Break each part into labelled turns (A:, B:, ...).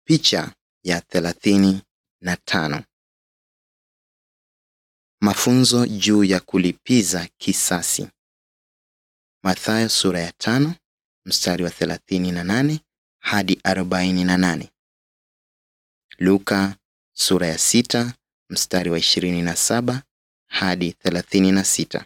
A: Picha ya thelathini na tano. Mafunzo juu ya kulipiza kisasi. Mathayo sura ya tano mstari wa thelathini na nane hadi arobaini na nane. Luka sura ya sita mstari wa ishirini na saba hadi thelathini na sita.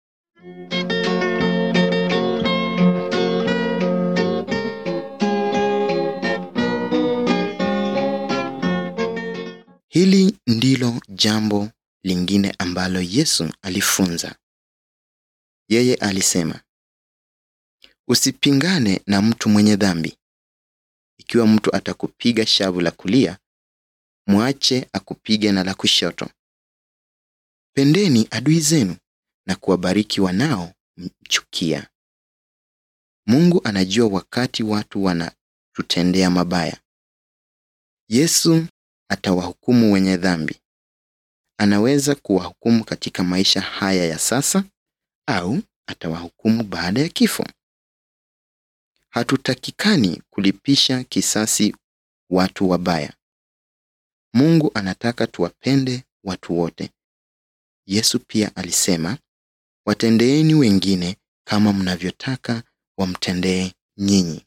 A: Hili ndilo jambo lingine ambalo Yesu alifunza. Yeye alisema, usipingane na mtu mwenye dhambi. Ikiwa mtu atakupiga shavu la kulia, mwache akupige na la kushoto. Pendeni adui zenu na kuwabariki wanaomchukia. Mungu anajua wakati watu wanatutendea mabaya. Yesu atawahukumu wenye dhambi. Anaweza kuwahukumu katika maisha haya ya sasa au atawahukumu baada ya kifo. Hatutakikani kulipisha kisasi watu wabaya. Mungu anataka tuwapende watu wote. Yesu pia alisema, watendeeni wengine kama mnavyotaka wamtendee nyinyi.